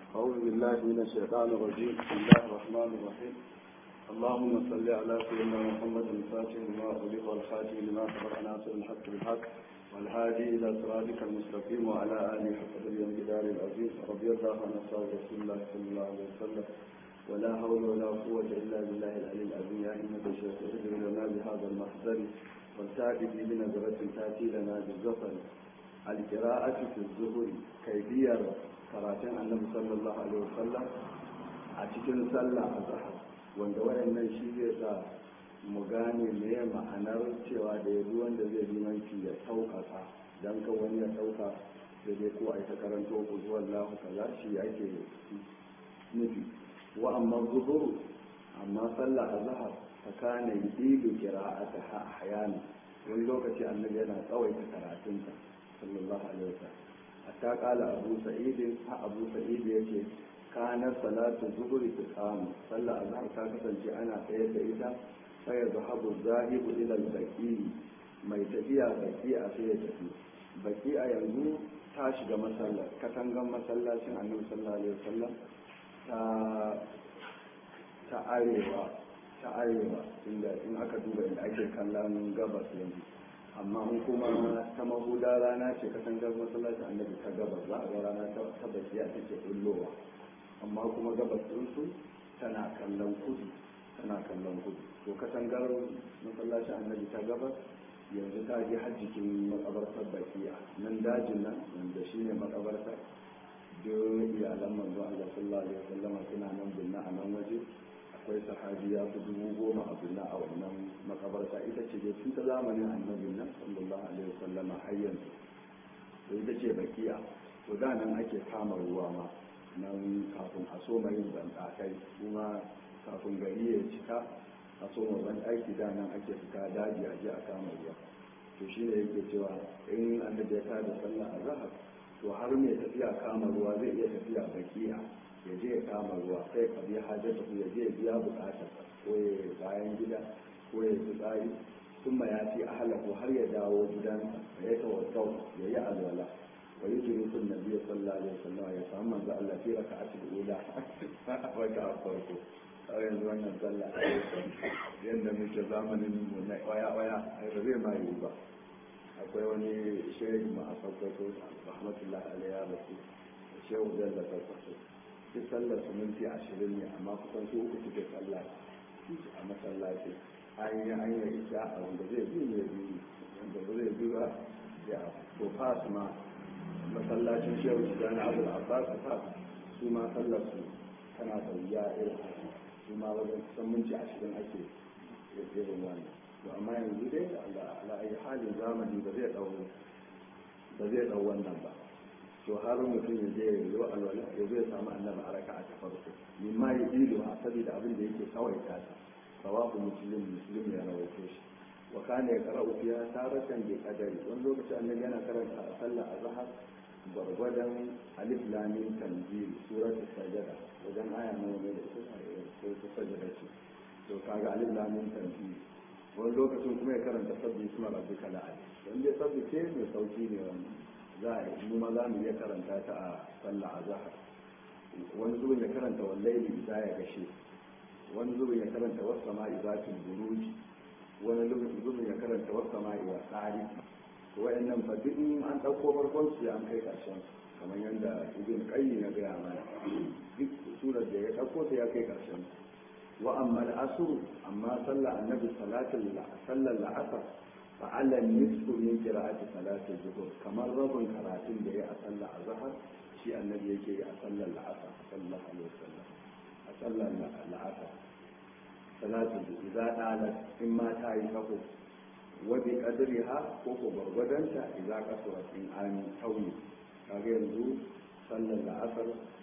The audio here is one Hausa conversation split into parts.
أعوذ بالله من الشيطان الرجيم بسم الله الرحمن الرحيم اللهم صل على سيدنا محمد الفاتح لما أغلق والخاتم لما سبق ناصر الحق بالحق والهادي إلى صراطك المستقيم وعلى آله حق اليوم جدار العزيز رضي الله عن أصحاب رسول الله صلى الله عليه وسلم ولا حول ولا قوة إلا بالله العلي العظيم يا إنك الشيخ اهدر لنا بهذا المحضر والتأتي بنظرة تأتي لنا بالظفر القراءة في الظهر كيفية karatun annabi sallallahu alaihi wasallam a cikin sallah a zahar wanda wayannan shi zai sa mu gane me ma'anar cewa da ya wanda zai limanci ya sauƙaƙa don ka wani ya sauka sai dai ko a ta karanto ku zuwa lahu kaza shi ake nufi wa amma zuhuru amma sallah a zahar ta kana yidilu qira'ata ahyana wani lokaci annabi yana tsawaita karatunta sallallahu alaihi wasallam hatta kala abu sa'id ha abu sa'id yace kana salatu zuhri tiqam sallah azhar ta kasance ana tsayar da ita fa yazhabu zahibu ila al-baqi mai tafiya baki a sai ya tafi baki a yanzu ta shiga masallar katangan masallacin annabi sallallahu alaihi wasallam ta ta arewa ta arewa inda in aka duba inda ake kallon gabas yanzu amma in kuma ta mahuda rana ce katangar masallacin annabi ta gabas za a ga rana ta bakiya take bullowa amma kuma gabas ɗinsu tana kallon kudu tana kallon kudu to katangar masallacin annabi ta gabas yanzu ta je har jikin makabartar bakiya nan dajin nan wanda shine makabartar duk iyalan manzo Allah sallallahu alaihi wasallam suna nan binna a nan waje akwai sahabi ya fi dubu goma a binna a wannan makabarta ita ce dai tun ta zamanin annabin nan sallallahu alaihi wasallama har yanzu to ita ce bakiya to da nan ake kama ruwa ma nan kafin a so mai banɗakai kuma kafin gari ya cika a so ma banɗaki da nan ake fita daji a je a kama ruwa to shi ne yake cewa in annabi ya tada sallah a zahar to har mai tafiya kama ruwa zai iya tafiya bakiya ya je ya kama ruwa sai ka biya hajjata ya je ya biya bukatar ko ya bayan gida ko ya tsari sun ya fi ahalahu har ya dawo gidansa ya tawakkau ya yi alwala wa yi jiri sun nabi sallallahu alaihi wasallam ya samu manzo Allah fi raka a cikin ula a wata a farko kawai yanzu wannan sallah yadda muke zamanin mu na waya waya ai ba zai ma yi ba akwai wani shehu ma a sakwato rahmatullahi alaihi ya rasu shehu da sakwato duk sallar su minti ashirin ne amma kusan su uku suke sallah a masallaci an yi an yi isha a wanda zai bi ne bi wanda ba zai bi ba ya to fas ma masallacin shehu su gane abu da abbas fas su ma sallar su tana da wuya irin su ma wajen kusan minti ashirin ake irin wannan to amma yanzu dai da ala'ayi halin zamani ba zai dau ba zai dau wannan ba to har mutum ya je ya yi alwala ya zai samu annabi a raka'a ta farko min ma ya ilu a saboda abin da yake kawai ta rawahu muslim muslim ya rawaito shi wa kana ya qara'u fiha taratan bi qadari wani lokaci annabi yana karanta a sallah azhar gwargwadon alif lam mim tanzil suratul sajada wajen aya nawa ne da ita sai ta sajada ce to kaga alif lam mim tanzil wani lokacin kuma ya karanta sabbi suna rabbika la'ali dan dai sabbi ce mai sauki ne wannan za a yi ma za mu iya karanta ta a sallah a zahar wani zubin ya karanta wallaili za ya gashe wani zubin ya karanta wasu sama'i zatin buruji wani zubin ya karanta wasu sama'i wa tsari to wayannan fa duk an ɗauko farkon su an kai ƙarshen kamar yadda ibn qayyi na gaya mana duk surar da ya ɗauko ta ya kai ƙarshen wa amma al'asru amma sallah annabi salatul sallar la'asar فعلى النصف من قراءة صلاة الظهر كما رب كراتين ده أصلى الظهر شيء النبي يجي أصلى العصر صلى الله عليه وسلم أصلى العصر صلاة إذا قالت إما تاي فقو وبقدرها فوق برغدنتا إذا كسرت إن آمن كوني kaga yanzu sallar da asar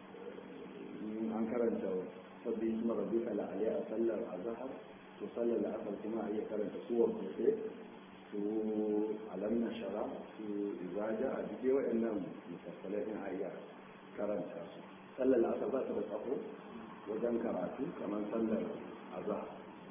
an karanta sabbi isma rabbika la a sallar azhar to sallar da asar kuma a iya karanta suwar gobe su alam na shara su izaja a duk waɗannan mufassalai in a iya karanta su sallar asar ba ta da tsaho wajen karatu kamar sallar azhar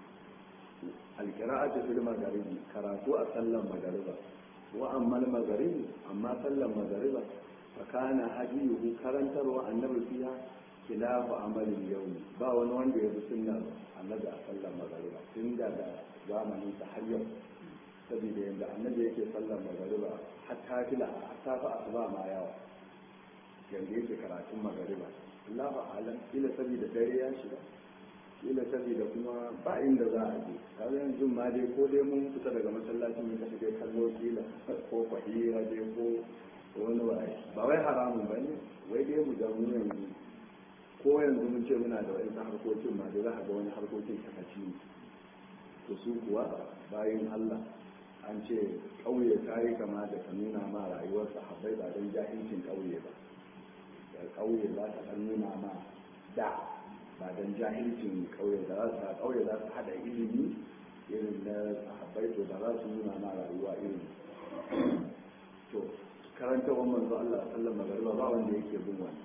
alkira'atu fil magharibi karatu a sallar magariba wa amma al-magharibi amma sallar magariba fa kana hadiyuhu karantarwa annabi fiha khilafu amalin yau ba wani wanda ya fi sunnar annabi a sallar magariba tun daga zamanin sa har yau saboda yadda annabi yake sallar magariba har ta fila har ta fi asuba ma yawa yadda yake karatun magariba Allahu alam kila saboda dare ya shiga kila saboda kuma ba inda za a je kaga yanzu ma dai ko dai mun fita daga masallacin mun kashe dai kallo kila ko fahira dai ko wani waye ba wai haramun ba ne wai dai mu ga mu yanzu ko yanzu mun ce muna da wani harkokin ma dai za a ga wani harkokin sakaci ne to su kuwa bayan Allah an ce ƙauye ta yi kama da ka nuna ma rayuwar sahabbai ba don jahilcin ƙauye ba da ƙauye za ta ɗan nuna ma da ba don jahilcin ƙauye da za su ƙauye za su haɗa ilimi irin na sahabbai to ba za su nuna ma rayuwa irin to karantawan manzo Allah sallan magariba ba wanda yake bin wani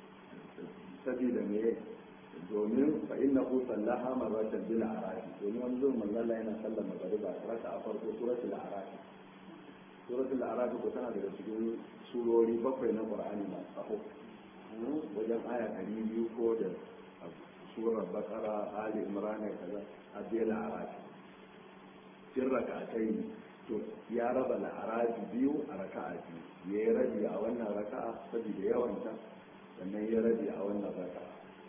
sabida me domin fa innahu sallaha marratan bil arafi domin wani zuwan manzo Allah yana sallan magariba raka a farko suratul arafi suratul arafi ko tana daga cikin surori bakwai na qur'ani masu tsaho wajen aya ɗari biyu ko da surar bakara ali imran kaza abiyal arafi cin raka'atai to ya raba la'arafi biyu a raka'a biyu ya yi rabi a wannan raka'a saboda yawanta sannan ya rabi a wannan raka'a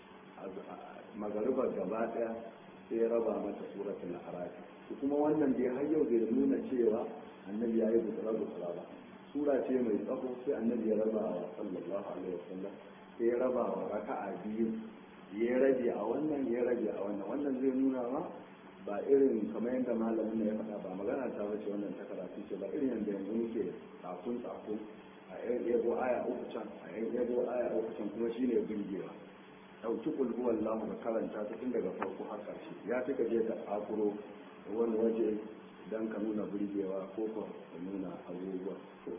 magaribar gaba daya sai ya raba mata suratul arafi to kuma wannan dai har yau bai nuna cewa annabi ya yi gutsura gutsura ba sura ce mai tsaho sai annabi ya raba wa sallallahu alaihi wasallam sai ya raba wa raka'a biyu ya rabi a wannan ya rabi a wannan wannan zai nuna ma ba irin kamar yadda malamin ya faɗa ba magana ta bace wannan ta karatu ce ba irin yadda yanzu muke tsakun tsakun a yan yabo aya uku can a yan yabo aya uku can kuma shine burgewa ɗauki kulhuwan lamu ka karanta ta tun daga farko har ƙarshe ya fi ka je ka akuro wani waje don ka nuna burgewa ko ka nuna abubuwa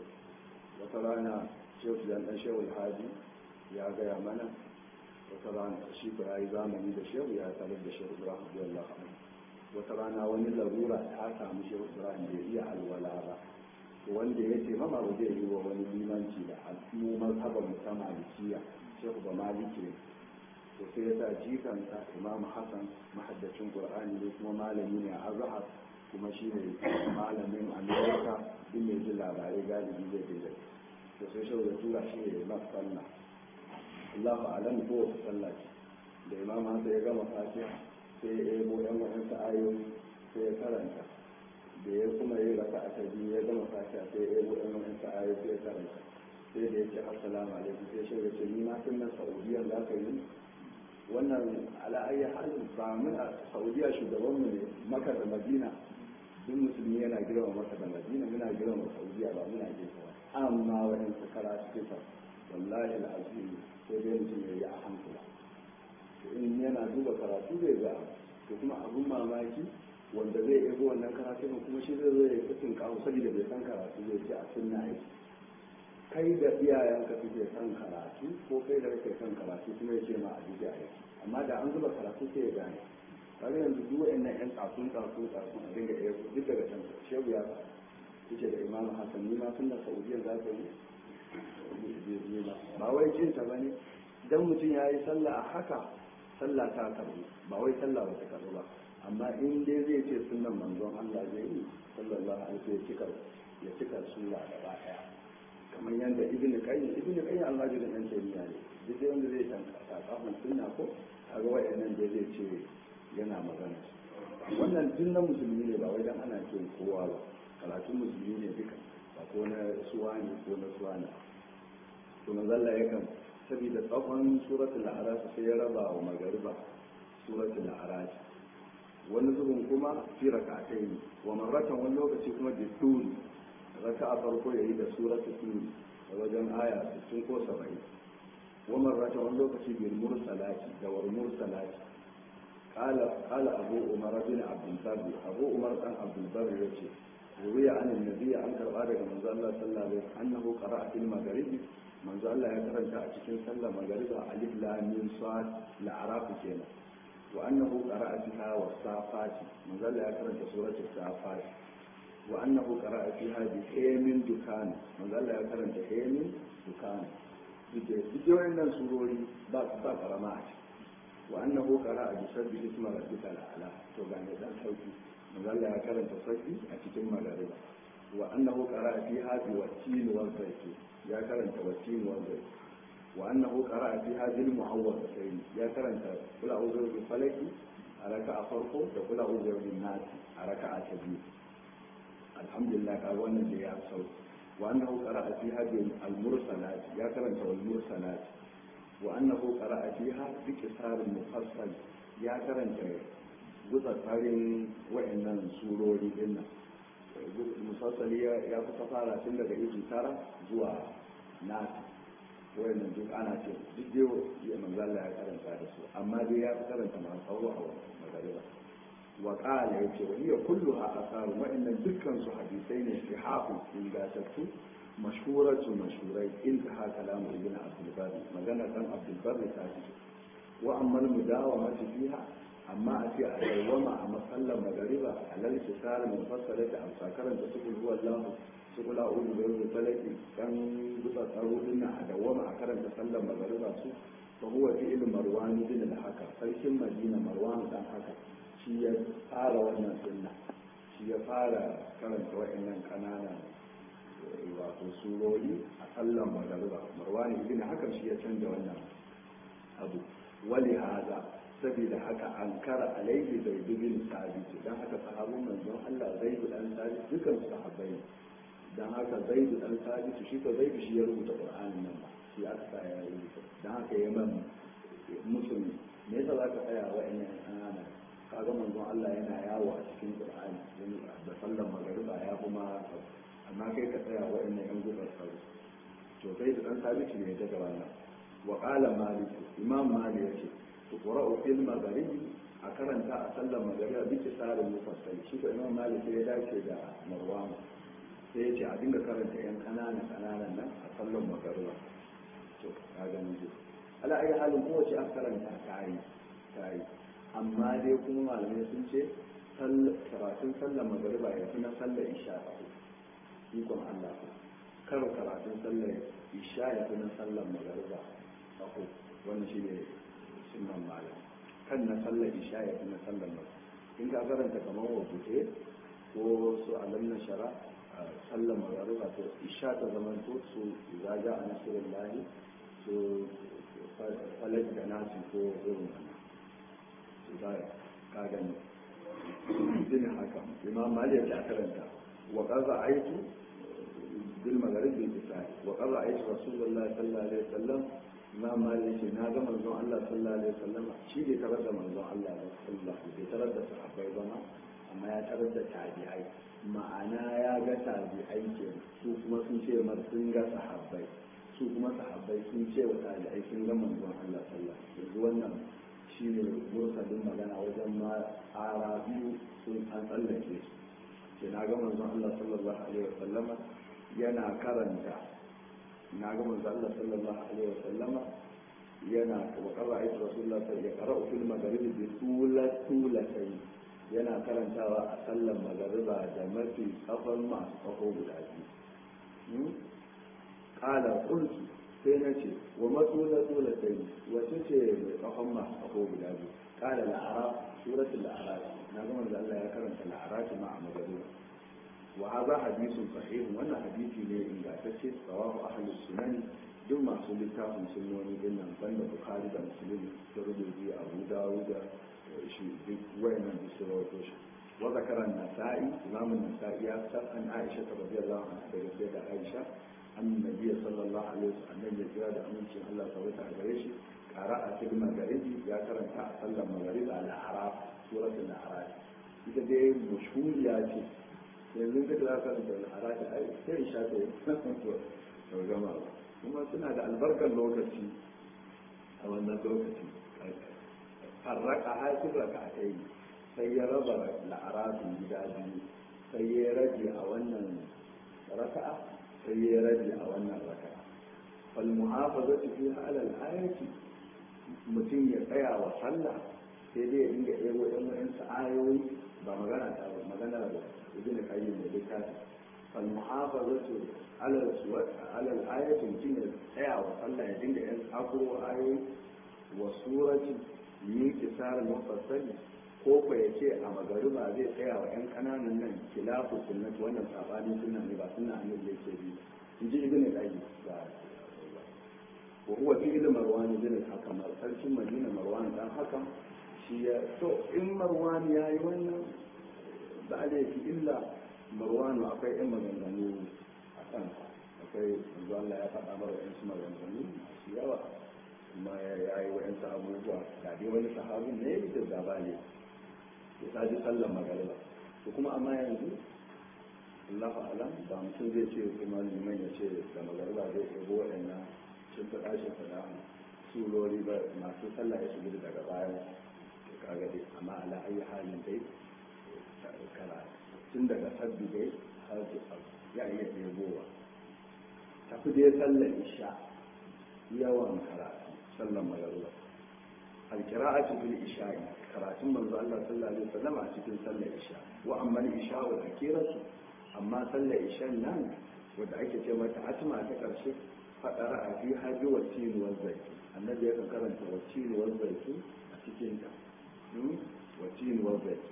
wata rana shehu yan ɗan shehu alhaji ya gaya mana wata rana shi ba ya yi zamani da shehu ya tarar da shehu ibrahim radiyallahu anhu wata rana wani larura ta samu shehu ibrahim bai iya alwala ba wanda ya ce mama ba zai yi wa wani limanci da al'ummu mazhaban ta malikiya shehu ba maliki ne to sai ya sa jikansa imam hassan mahaddacin qur'ani ne kuma malami ne a azhar kuma shi ne malamin amerika duk mai jin labarai galibi zai daidai to sai shehu ya tura shi ne imam sallah allahu alam ko wata sallah da imam hassan ya gama fatiha sai ya ebo yan waɗansu ayoyi sai ya karanta da ya kuma yi raka a biyu ya gama fatiha sai ya ebo yan waɗansu ayoyi sai ya karanta sai da ya ce assalamu alaikum sai shi ya ce ni ma tun na saudiya za ka yi wannan ala'ayyar halin ba mun a saudiya shugabanmu ne maka da madina duk musulmi yana girma maka da madina muna girma saudiya ba muna girma amma waɗansu karatu kisa wallahi al'azim sai dai mutum ya yi a hankula in yana duba karatu zai ga to kuma abun mamaki wanda zai ego wannan karatu kuma shi zai zo ya kusin kawo saboda bai san karatu zai ce a sunna yake kai da iyayenka suke son karatu ko kai da kake son karatu kuma ya ce ma a jiya yake amma da an zuba karatu sai ya gane kaga yanzu duk wa'annan yan tsakun tsakun tsakun a dinga ego duk daga can shehu ya yace da imamu hasan ni ma sunna saudiya za ka yi ba wai jin ta bane dan mutum ya yi sallah a haka sallah ta karbu ba wai sallah ba ta karbu ba amma in dai zai ce sunan manzon Allah zai yi sallallahu alaihi wasallam ya cika ya cika sunna gaba daya kamar yadda ibn qayyim ibn qayyim Allah da dan tayyiya ne duk dai wanda zai tanka kafin sunna ko kaga wayannan da zai ce yana magana wannan duk na musulmi ne ba wai dan ana ce kowa ba karatun musulmi ne duka ba ko na suwa ne ko na suwa ne to manzalla yakan saboda tsawon suratul a'raf sai ya raba wa magariba suratul a'raf wani zubin kuma fi rak'atayn wa marratan wani lokaci kuma da turi raka'a farko yayi da suratul turi da wajen aya 60 ko 70 wa marratan wani lokaci bil mursalati da war mursalati قال قال أبو عمر بن عبد البر أبو عمر بن عبد البر يقول روي عن النبي عن قال من صلى الله عليه وسلم أنه قرأ في المغرب manzo Allah ya karanta a cikin sallar magariba alif lam mim sad la'araf kenan wa annahu qara'a fiha was safati manzo Allah ya karanta suratul safati wa annahu qara'a fiha bi haymin dukan manzo Allah ya karanta haymin dukan suke duk wayannan surori ba su ba karama a ciki wa annahu qara'a bi sabbi isma rabbika ala to ga ne dan sauki manzo ya karanta sauki a cikin magariba wa annahu qara'a fi hadi wa tin wa zaitun ya karanta wa tin wa zaitun wa annahu qara'a fi hadi al mu'awwidatayn ya karanta kula a'udhu bi falaki a raka'a farko da kula a'udhu bi nas a raka'a ta biyu alhamdulillah ka wannan da ya sauki wa annahu qara'a fi hadi al mursalat ya karanta wal mursalat وأنه قرأ فيها بكسار مفصل يا كرنت gutsa tsarin wa'annan surori din nan musassali ya kusa fara tun daga izu tara zuwa nasi wa'annan duk ana ce duk dai ya manzala ya karanta da su amma dai ya fi karanta masu tsawo a magariba wa qala yace wa hiya kulluha asaru wa'annan dukkan su hadisai ne sihahu ingatattu mashhuratu mashhurai intaha kalamu ibn abdul bari magana dan abdul bari ta ce wa amma mudawamatu fiha amma a ce a dawwama a masallan magariba alal kisar mufassala da amsa karanta su kulhu wallahu su kula udu da rubu falaki dan gusa tsaro din a dawwama a karanta sallan magariba su fa huwa fi'l marwan bin al-haka sarkin madina marwan dan haka shi ya fara wannan sunna shi ya fara karanta wa'annan kananan wato surori a sallan magariba marwani ibn hakan shi ya canza wannan abu wali haza saboda haka an kara alaihi zai bin sabit dan haka sahabun manzon Allah zai dan sabit dukan sahabbai dan haka zai dan sabit shi ko zai shi ya rubuta qur'anin nan ba shi aka sa ya rubuta dan haka ya man musulmi me yasa zaka tsaya wa'annan anana kaga manzon Allah yana yawo a cikin qur'ani da sallan magariba ya kuma amma kai ka tsaya waɗannan yan gudun sauri to sai da ɗan sabiti ne ta gaba nan wa ƙala malik imam malik ya ce to ƙura'u fil magharibi a karanta a sallar magariba bi tsarin mufassal shi ko imam malik ya dace da marwan sai ya ce a dinga karanta yan ƙananan ƙananan nan a sallar magariba to ka gani dai ala ayi halin kowace an karanta ta yi ta yi amma dai kuma malamai sun ce karatun sallar magariba ya fi na sallar isha ikon Allah kar karatun sallar isha ya fi na sallar magariba ako wannan shi ne sunan malam kan na sallar isha ya fi na sallar magariba in ka karanta kamar wabute ko su alam na shara sallar magariba to isha ta zama to su zaga a nasirin lahi su falak da nasi ko irin wannan su zaya ka gani din haka imam malik ya karanta wa qaza aitu بالمغرب بالكفاية وقال رأيت رسول الله صلى الله عليه وسلم ما مالك ناغا منزون الله صلى الله عليه وسلم شي دي تردد منزون الله صلى الله عليه وسلم تردد صحابي بنا أما يا تردد تابعي ma'ana ya ga tabi'ai ke su kuma sun ce mar sun ga sahabbai su kuma sahabbai sun ce wa tabi'ai sun ga manzon Allah sallallahu alaihi yanzu wannan shine mursalin magana wajen ma ara biyu sun an tsallake su ke na ga manzon Allah sallallahu alaihi wasallama yana karanta na ga manzo Allah sallallahu alaihi wasallama yana wa qara ayatu rasulullah sallallahu alaihi wasallam ya fil maghrib bi tulat tulatay yana karantawa a sallan magariba da mafi kafan masu kafo guda biyu kala qultu sai na ce wa matula tulatay wace ce mai kafan masu kafo guda biyu kala la'araf suratul la'araf na ga manzo Allah ya karanta la'araf ma a magariba وهذا حديث صحيح وانا حديثي ne ingantacce tsawahu ahli sunani duk masu littafin sunnoni din nan banda bukhari da muslim da rubuci abu dawud da shi duk wayannan da su rawaito shi wa zakara an-nasa'i imam an-nasa'i ya san an aisha radiyallahu anha daga sai da aisha annabi sallallahu alaihi wasallam ya kira da amincin Allah ta wata gare shi qara'a fil magharibi ya karanta a sallar maghrib al-a'raf suratul a'raf ita dai mashhuriya ce yanzu ka da ka da al'ada ai sai sha ta yi to gama ba kuma suna da albarkar lokaci a wannan lokaci farraka haifin raka a kai sai ya raba la'arafin gida biyu sai ya rage a wannan raka'a sai ya rage a wannan raka'a fal muhafazatu fi halal ayati mutum ya tsaya wa sallah sai dai ya dinga ɗebo ɗan wa'insu ayoyi ba magana ta ba magana da ibn qayyim da littafi fal muhafazatu ala ala al-ayati mutum ya tsaya wa sallah ya dinga yan tsakuro ayoyi wa surati min kisar mufassali ko ko ya ce a magariba zai tsaya wa yan kananan nan kilafu sunnati wannan sabanin sunna ne ba sunna annabi yake bi in ji ibn al-qayyim wa huwa fi ilm marwan bin al-hakam sarkin madina marwan dan hakam shi ya to in marwan yayi wannan ba laifi illa marwan akwai yan maganganu a kan akwai manzo Allah ya faɗa mara yan maganganu masu yawa kuma ya yi wa'yansu abubuwa da dai wani sahabin ne da gaba ne ya saji sallar magariba to kuma amma yanzu Allahu alam ba mutum zai ce kuma liman ya ce da magariba zai ɗebo waɗannan sun faɗa shi faɗa surori ba masu sallah ya shiga daga bayan kaga dai amma ala ayi halin dai kara tun daga sabbi dai har ya iya ɗebowa tafi dai sallar isha yawan karatu sallar magariba alkira'atu fil isha'i karatun manzo Allah sallallahu alaihi wasallam a cikin sallar isha wa amma al-isha wa akiratu amma sallar isha nan wanda ake ce mata atma ta karshe fadara a fi haji wa tin wa zaki annabi ya karanta wa tin wa zaki a cikin ta wa tin wa zaki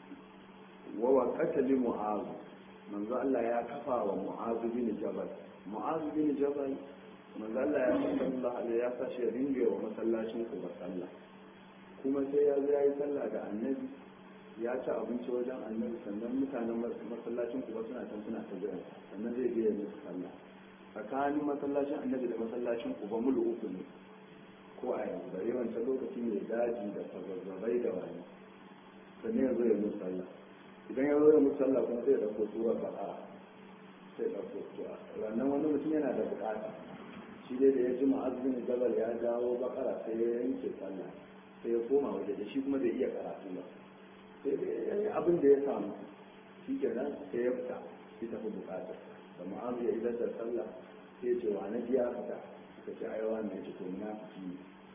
wa waqata li mu'az manzo Allah ya kafa wa mu'az bin jabal mu'az bin jabal manzo Allah ya sallallahu alaihi ya sa shi ringe wa masallacin ku ba sallah kuma sai ya zo yayi sallah da annabi ya ci abinci wajen annabi sannan mutanen masallacin ku ba suna can suna ta jira sannan zai biya musu sallah tsakanin masallacin annabi da masallacin ku ba mulu uku ne ko a yanzu bare wancan lokaci mai daji da fazazzabai da wani sannan ya zo ya musu sallah idan ya zo ya musu sallah kuma sai ya dauko sura ba'a sai ya dauko sura ranar wani mutum yana da bukata shi dai da ya ji ma'azin jabal ya dawo bakara sai ya yanke sallah sai ya koma waje da shi kuma bai iya karatu ba sai dai ya yi abin da ya samu shi kenan sai ya fita shi tafi bukatar da ma'azu ya idar da sallah sai ce wa na biya fita suka ce aiwa ne ya ce to munafiki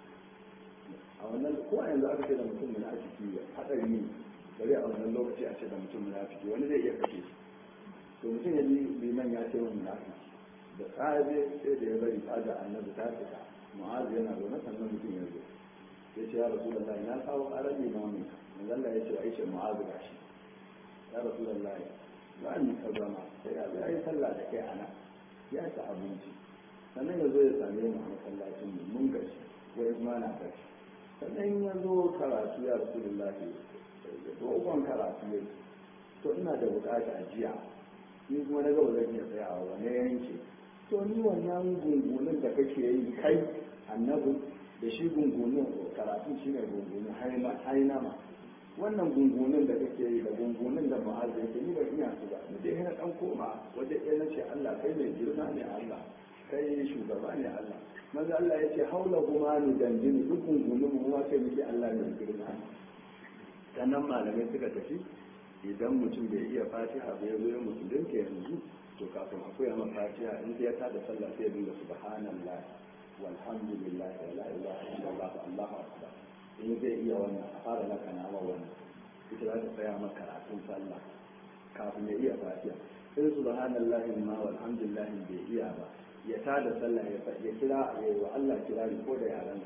a wannan ko a yanzu aka ce da mutum munafiki hadari ne bari a wannan lokaci a ce da mutum munafiki wani zai iya kashe shi to mutum ya ji liman ya ce wani munafiki da tsaje sai da ya bari tsaga annabi ta fita mu'azu yana zaune sannan mutum ya zo ya ce ya rasu da na kawo ƙarar limamin manzalla ya ce wa ishe mu'azu ga shi ya rasu da lai ba ni ka zama sai ya ya yi sallah da kai ana ya ci abinci sannan ya zo ya same mu a masallacin mu mun gashi wai kuma na gashi sannan ya zo karatu ya rasu da lai to ukon karatu ya to ina da bukata jiya ni kuma na gaba zan iya tsayawa wani yanke to ni wannan gungunin da kake yi kai annabi da shi gungunin karatu shi ne gungunin hainama wannan gungunin da kake yi da gungunin da ma'azu yake ni ban iya su ba ni dai na dan koma waje ɗaya na ce Allah kai mai girma ne Allah kai shugaba ne Allah maza Allah ya ce haula kuma ni dandini duk gungunin mu ma kai muke Allah mai girma ne sannan malamai suka tafi idan mutum bai iya fatiha ba ya zo ya musulunta yanzu to kafin akwai ma fatiha in ya tada sallah sai ya dinga subhanallah walhamdulillah wa la ilaha illallah allahu akbar in zai iya wannan a fara maka nama wannan ita za ta tsaya maka karatun sallah kafin ya iya fatiha in subhanallah ma walhamdulillah bai iya ba ya tada sallah ya kira ya yi wa Allah kirari ko da yaran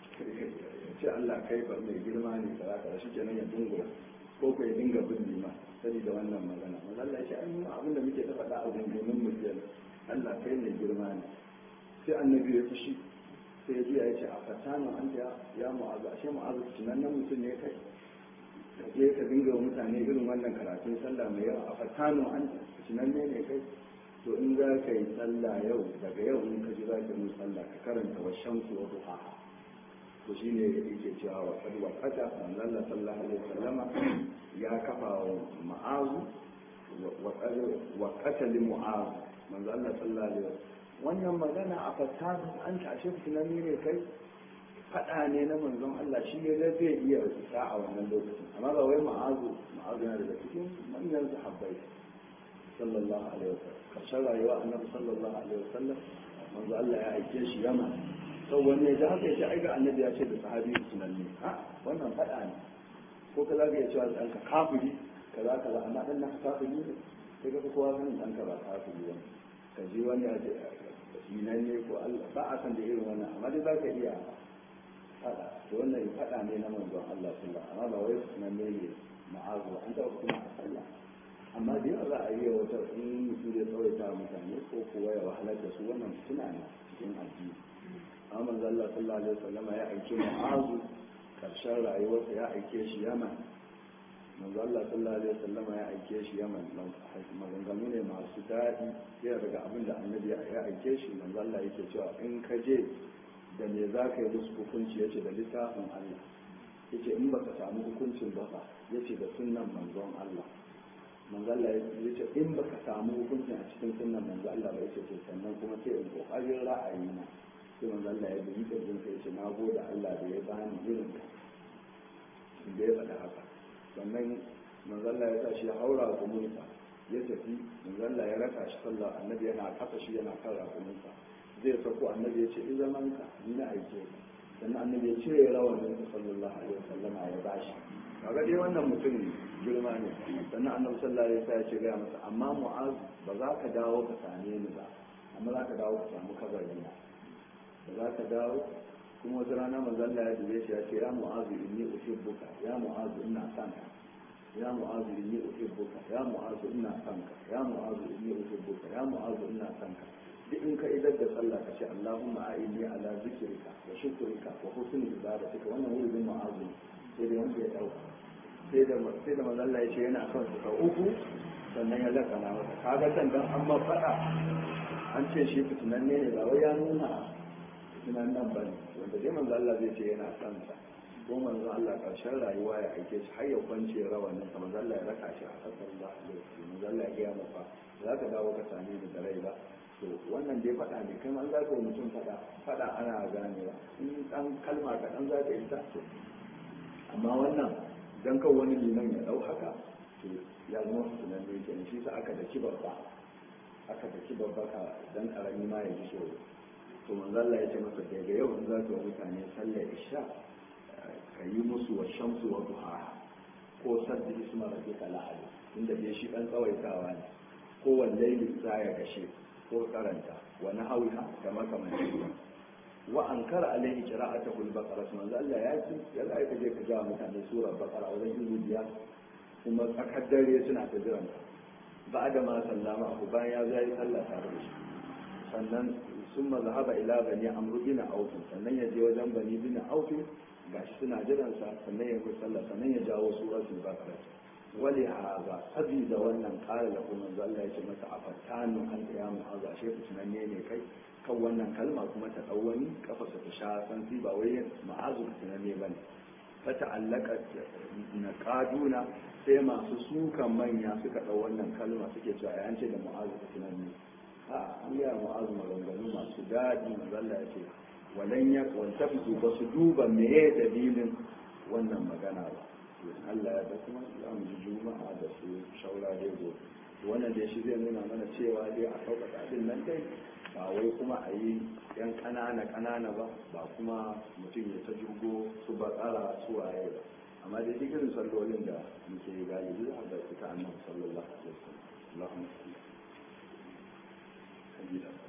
ce Allah kai ba mai girma ne kaza kaza shi kenan ya dungura ko ko ya dinga bin lima sani da wannan magana manzo Allah ya ce an yi abin da muke ta faɗa a gungumin mu kenan Allah kai mai girma ne sai annabi ya fushi sai ya ji ya ce a fatanu an ya ya mu'azu ashe mu'azu tunannen mutum ne kai ka je ka dinga wa mutane irin wannan karatun sallah mai yawa a fatanu an tunanne ne kai to in za ka yi sallah yau daga yau in ka ji za ka yi sallah ka karanta wa shamsu wa duhaha to shi ne yake cewa wa kadi wa kata manzon Allah sallallahu alaihi wasallama ya kafa wa ma'azu wa kata li mu'azu manzon Allah sallallahu alaihi wasallam wannan magana a fasadu an tashe tunani ne kai fada ne na manzon Allah shi ne da zai iya isa a wannan lokacin amma ba wai ma'azu ma'azu yana daga cikin manyan sahabbai sallallahu alaihi wasallam karshen rayuwa annabi sallallahu alaihi wasallam manzo Allah ya aike shi yamma sau wani ya ji haka ya ce ai ga annabi ya ce da sahabi tunanni ha wannan faɗa ne ko ka za ka iya cewa ɗanka kafiri kaza kaza amma ɗan naka kafiri ne sai ka fi kowa sanin ɗanka ba ka fi wani ka ji wani a dinan ne ko Allah ba a san da irin wannan amma dai za ka iya faɗa to wannan faɗa ne na manzon Allah sallallahu amma ba wai sunan ne ne ma'azu an taɓa kuma a sallah amma da yawa za a iya wata in mutum zai tsawaita mutane ko kuwa ya wahalar da su wannan suna ne cikin addini amma manzon Allah sallallahu alaihi wasallama ya aike ma'azu karshen rayuwarsa ya aike shi yaman manzo Allah sallallahu alaihi wasallama ya aike shi yaman maganganu ne masu daɗi yana daga abin da annabi ya aike shi manzo Allah yake cewa in ka je da me za ka yi musu hukunci yace da littafin Allah yace in baka samu hukuncin ba fa yace da sunnan manzon Allah manzo Allah yace in baka samu hukuncin a cikin sunnan manzo Allah ba yace to sannan kuma sai in kokarin ra'ayi na sai manzo Allah ya bi da jin sai yace na gode Allah da ya bani irin ka da ya faɗa haka sannan manzalla ya tashi ya haura rakumunsa ya tafi manzalla ya raka shi sallah annabi yana kasa shi yana kan rakumunsa zai sako annabi ya ce in zaman ka ni na aike ka sannan annabi ya cire rawanin sa sallallahu alaihi wasallama ya bashi kaga dai wannan mutum girma ne sannan annabi sallallahu alaihi wasallam ya ce ga masa amma mu'az ba za ka dawo ka same ni ba amma za ka dawo ka samu kabari na ba za ka dawo kuma wata rana manzalla ya dube shi ya ce ya mu'azu inni uhibbuka ya mu'azu ina son ka ya mu'azu inni uhibbuka ya mu'azu ina son ka ya mu'azu inni uhibbuka ya mu'azu ina son ka duk in ka idar da sallah ka ce Allahumma a'inni ala zikrika wa shukrika wa husni ibadatika wannan wurin mu'azu sai da wanda ya dauka sai da sai da manzalla ya ce yana son su sau uku sannan ya lakana masa kaga can dan an ma fada an ce shi fitinanne ne ba wai ya nuna tunan nan ba ne wanda dai manzo Allah zai ce yana son sa ko manzo Allah karshen rayuwa ya aike shi har ya kwance rawanin sa manzo Allah ya raka shi a kasar ba manzo Allah ya ga masa za ka dawo ka same ni da rai ba to wannan dai faɗa ne kai man za ka mutum faɗa faɗa ana ganewa in dan kalma ka dan za ka yi ta to amma wannan dan kan wani liman ya dau haka to ya zama sunan ne kenan shi sa aka daki babba aka daki babba ka dan karami ma ya ji tsoro to manzo Allah ya ce masa daga yau in za ka mutane sallar isha ka yi musu wa shamsu wa duha ko sabbi isma rabbika la'al inda dai shi dan tsawaitawa ne ko wallahi za ya gashe ko karanta wa nahawiha kama kamar shi wa ankara alaihi qira'atuhu al-baqara manzo Allah ya ce ya ga ka je ka ga mutane sura baqara wajen izu biyar kuma tsakar dare suna ta jiran ba da ma sallama abu bayan ya zai sallah tare da shi sannan sun mazhaba ila bani amru bin auf sannan ya je wajen bani bin auf gashi suna jiran sa sannan ya kusa sallah sannan ya jawo suratul baqara wali haza sabida wannan qala lahu manzo Allah yace masa afatanu an ya mu'aza shi tunanne ne kai kan wannan kalma kuma ta dau wani kafarsa ta sha san ba wai ma'azu tunanne bane fata allaka na kaduna sai masu sukan manya suka dau wannan kalma suke cewa ya ce da mu'azu tunanne a an yi mu'azu maganganu masu daɗi mazalla ya ce walan ya kwanta fito ba su duba meye dalilin wannan magana ba Allah ya da kuma za mu ji juma'a da su shaura dai gobe wannan dai shi zai nuna mana cewa dai a sauƙaƙa din nan dai ba wai kuma a yi yan ƙanana ƙanana ba ba kuma mutum ya ta jirgo su ba tsara su waye ba amma dai duk irin sallolin da muke yi galibi za a ga fita annabi sallallahu alaihi wasallam Allahumma salli